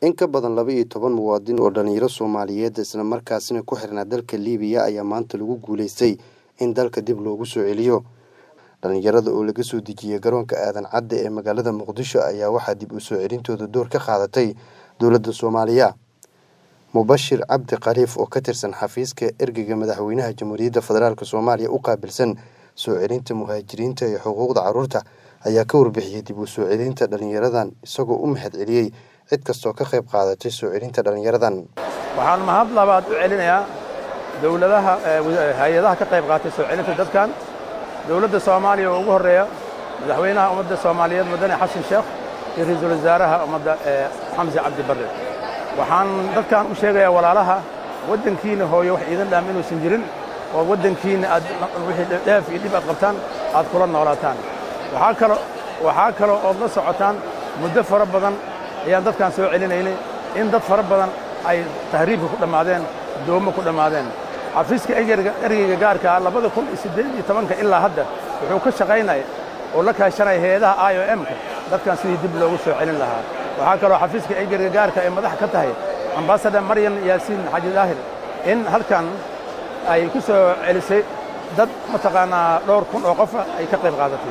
in ka badan laba iyo toban muwaadin oo dhalinyaro soomaaliyeed isla markaasina ku xirnaa dalka liibiya ayaa maanta lagu guuleystay in dalka dib loogu soo celiyo dhalinyarada oo laga soo dejiyey garoonka aadan cadde ee magaalada muqdisho ayaa waxaa dib u soo celintooda door ka qaadatay dowladda soomaaliya mubashir cabdi khaliif oo ka tirsan xafiiska ergeyga madaxweynaha jamhuuriyadda federaalk soomaaliya u qaabilsan soo celinta muhaajiriinta iyo xuquuqda carruurta ayaa ka warbixiyey dib u soo celinta dhalinyaradan isagoo u mahad celiyey cid kastoo ka qayb qaadatay soo celinta dhalinyaradan waxaan mahad labaad u celinayaa dowladaha hay-adaha ka qayb qaatay soo celinta dadkan dowladda soomaaliya oo ugu horreeya madaxweynaha ummadda soomaaliyeed mudane xasan sheekh iyo ra-iisul wasaaraha ummadda xamse cabdi barre waxaan dadkan u sheegayaa walaalaha waddankiina hooyo wax iidan dhaam inuusan jirin oo waddankiina aad wixii dheef iyo dhib aad qabtaan aad kula noolaataan waxaa kalo waxaa kaloo ood la socotaan muddo fara badan ayaan dadkan soo celinaynay in dad fara badan ay tahriibka ku dhammaadeen doomo ku dhammaadeen xafiiska ergeyga gaarkaa labada kun iyo siddeed iyo tobanka ilaa hadda wuxuu ka shaqaynaya oo la kaashanaya hay-adaha i o m-ka dadkan sidii dib loogu soo celin lahaa waxaa kaloo xafiiska ergeyga gaarka ay madax ka tahay ambasador maryan yaasiin xaji daahir in halkan ay ku soo celisay dad mataqaanaa dhowr kun oo qofa ay ka qayb qaadatay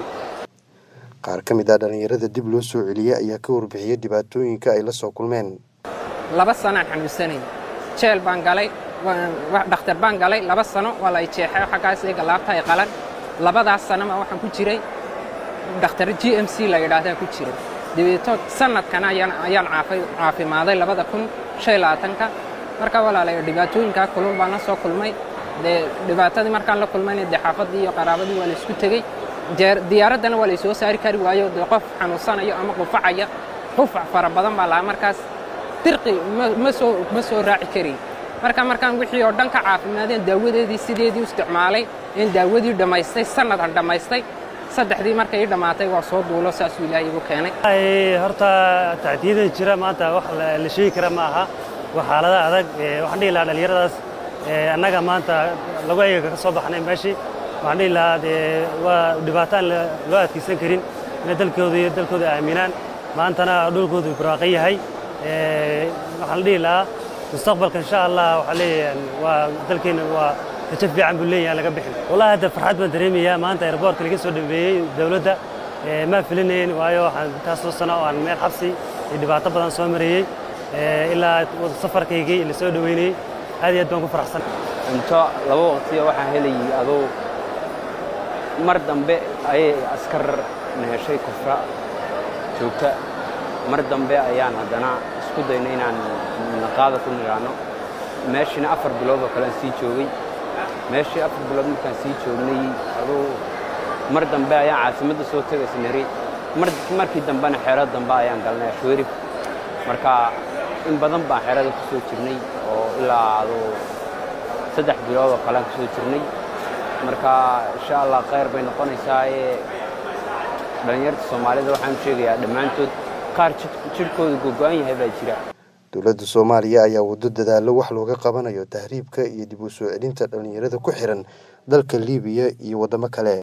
qaar ka mid ah dhallinyarada dib loo soo celiyey ayaa ka warbixiyey dhibaatooyinka ay la soo kulmeen laba sanaan xanuunsanay jeel baan galay dhakhtar baan galay laba sano waa la jeexay xaggaas iga laabta ay qalan labadaas sanoma waxaan ku jiray dhakhtar g m c la yidhaahdaa ku jiray dabeeto sanadkana ayaan caafimaaday labada kun shan labaatanka marka walaalaya dhibaatooyinkaa kulul baan la soo kulmay dee dhibaatadii markaan la kulmayna dee xaafaddii iyo qaraabadii waa la isku tegey diyaaraddana waa laysoo saari kari waayo dee qof xanuunsanayo ama qufacaya qufac fara badan baa lahaa markaas dirqi ma soo raaci karin marka markaan wixii oo dhan ka caafimaadeen daawadeedii sideedii u isticmaalay in daawadii dhammaystay sanad aan dhammaystay saddexdii markay ii dhammaatay waa soo duulo saasuu ilaahay igu keenay horta tacdiyada jira maanta wax la sheegi kara ma aha waa xaalada adag waxaan dhihi lahaa dhallinyaradaas annaga maanta lagu eega ka soo baxnay meeshii waxaan dhihi lahaa dee waa dhibaato aan loo adkaysan karin inay dalkooda iyo dalkooda aaminaan maantana dhulkoodu barwaaqan yahay waxaan la dhihi lahaa mustaqbalka insha allah waxaa leeyahay waa dalkeenna waa rajo fiican buu leeyahay laga bixin wallahi hadda farxad baan dareemayaa maanta airboortka laga soo dhameeyey dowladda ma filinayn waayo waxaan intaasoo sano oo aan meel xabsi iyo dhibaato badan soo marayey ilaa safarkaygii la soo dhoweynayey aad iyo aad baan ku faraxsan cunto laba waqtiya waxaan helayay adoo mar dambe ayay askar na heshay kufra joogta mar dambe ayaan haddana isku dayna inaan naqaada ku nidhaanno meeshiina afar bilood oo kale aan sii joogay meeshii afar bilood markaan sii joognay aduu mar dambe ayaan caasimadda soo tegaysa nari markii dambena xeerada dambe ayaan galnay ashwerif marka in badan baan xeerada ku soo jirnay oo ilaa aduu saddex bilood oo kale aan ku soo jirnay marka insha allah khayr bay noqonaysaa ee dhallinyarta soomaalida waxaan sheegayaa dhammaantood qaar jidhkooda gogo'an yahay baa jira dowladda soomaaliya ayaa waddo dadaallo wax looga qabanayo tahriibka iyo dib u soo celinta dhallinyarada ku xiran dalka liibiya iyo waddamo kale